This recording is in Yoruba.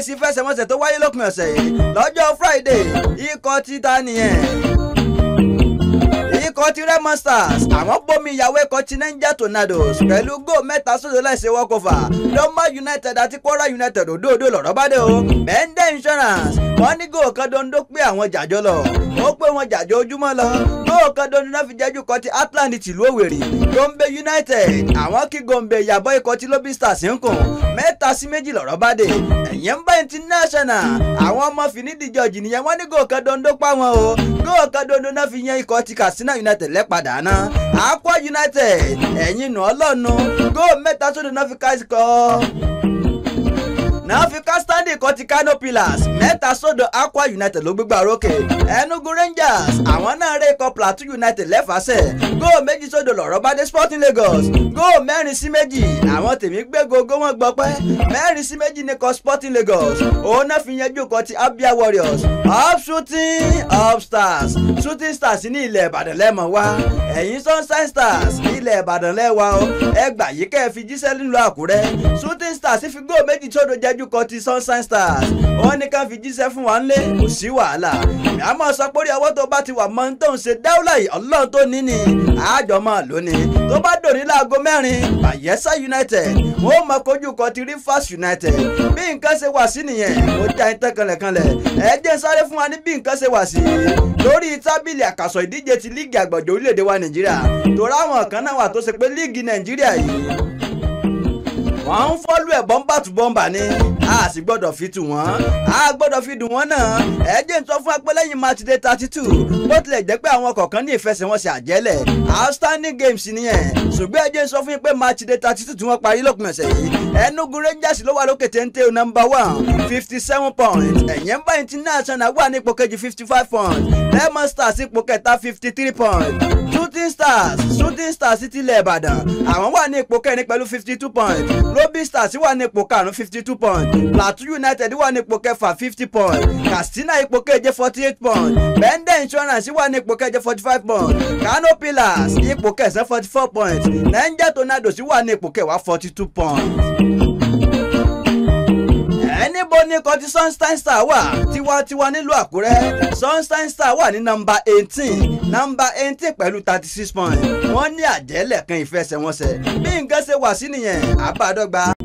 èsì fẹsẹ̀wọnsẹ̀ tó wáyé lópin ọ̀sẹ̀ yìí lọ́jọ́ friday ikọ̀ títa nìyẹn ikọ̀ ti Remo Stars àwọn bomi ìyàwó ikọ̀ ti Niger Tornadoes pẹ̀lú góò mẹ́ta sódò láìsí wọ́kọ̀fà Doma United àti Kwara United òdòdó lọ̀rọ̀ bá dé o Bende Insurance wọ́n ní góò kan dondo pé àwọn jàjọ lọ ó pé wọn jàjọ ojúmọ́ lọ góò kan dondo náà fi jẹ́jú kọ́ ti Atlantic tìlú Òwèrì Gombe United àwọn kí Gombe ìyàbọ̀ ikọ̀ ti Lobby Stars ń kùn mẹ́ta sí méjì lọ̀rọ̀ bá dé ẹ̀yẹ́ ń bá international àwọn ọmọ fìnídìjọ́jì nìyẹn wọ́n ní góò kan dondo pa wọn o góò kan dondo náà fi yan ikọ̀ ti Katsina United lẹ́padà náà Akwa United ẹ̀yin nù ọlọ́nu góò mẹ́ta sódò náà fi ká ikọ̀ náà fi ká standing kan ti Kano Pillars mẹ́ta sódò Akwa United ló gbégbá rókè Enugu Rangers àwọn náà ré ikọ̀ Plateau United lẹ́fàṣẹ̀ góò méjì sódò lọ̀rọ̀ bá dé Sporting Lagos góò mẹ́rin sí méjì àwọn tèmi gbé gogo wọn gbọ́ pẹ́ mẹ́rin sí méjì ní ikọ̀ Sporting Lagos òun náà fi yanjú kan ti Abia Warriors up shooting up stars shooting stars ní ilẹ̀ Ìbàdàn lẹ́mọ̀ wá ẹ̀yin Sunshine Stars ilẹ̀ Ìbàdàn lẹ́wà o ẹgbà yìí kẹ́ ẹ fi jíṣẹ́ nílùú Àkúrẹ́ shooting stars fi góò méjì sódò jẹ́jú kan ti Sunshine Stars wọ́n ní ká fi jíṣẹ́ fún wa ńlẹ̀ kò sí wàhálà àmọ́ sọ pé orí ọwọ́ tó bá ti wà mọ́ tó ń ṣe dáúlà yìí ọlọ́run tó ní ni àjọ máa lónìí tó bá dòní láago mẹ́rin Bayelsa United wọ́n mọ kojú kan ti Rivers United bí nǹkan ṣe wà sí nìyẹn ó já ẹ tán kanlẹ̀kanlẹ̀ ẹ jẹ́ sáré fún wa ní bí nǹkan ṣe wà sí lórí tábìlì àkàsọ̀ ìdíje ti líìgì àgbọ̀jọ̀ orílẹ̀-èdè wa Nàìjíríà tó ráwọn kan náà wà tó ṣe pé líìgì Nàìjíríà yìí wọ́n ń fọ́lú ẹ̀ bọ́mbà tù bọ́mbà ni a sì gbọ́dọ̀ fi tù wọ́n a gbọ́dọ̀ fi dùn wọ́n náà ẹ jẹ́ n sọ fún apẹ́lẹ́yìn match day thirty two bó tilẹ̀ jẹ́ pé àwọn kọ̀ọ̀kan ní ìfẹsẹ̀wọnsẹ̀ àjẹ́lẹ̀ outstanding games nìyẹn ṣùgbọ́n ẹ jẹ́ n sọ fún yín pé match day thirty two tí wọ́n parí lópin ọ̀sẹ̀ yìí Enugu Rangers ló wà lókè téńté number one fifty seven points ẹ̀yẹ́ ń bá international wà ní ipò kejì fifty five points Lemon Stars ipò kẹta fifty three points shooting stars shooting stars ti ilẹ̀ Ìbàdàn àwọn wà ní ipò kẹrin pẹ̀lú fifty two points Lobby Stars wà ní ipò karùn-ún fifty two points Plateau United wà ní ipò kẹfà fifty points Katsina ipò keje forty eight points Bende Insurance wà ní ipò keje forty five points Kano Pillars ipò kẹsàn-án forty four points Niger Tornadoes wà ní ipò kẹwàá forty two points níbo ni kọtí Sunshine Star wà tiwantiwa nílùú Àkúrẹ́ Sunshine Star wà ní nọ́mbà eighteen nọ́mbà eighteen pẹ̀lú thirty six points wọ́n ní àjẹ́lẹ̀ kan ìfẹsẹ̀wọnsẹ̀ bí nǹkan ṣe wà sí nìyẹn àbádọ́gba.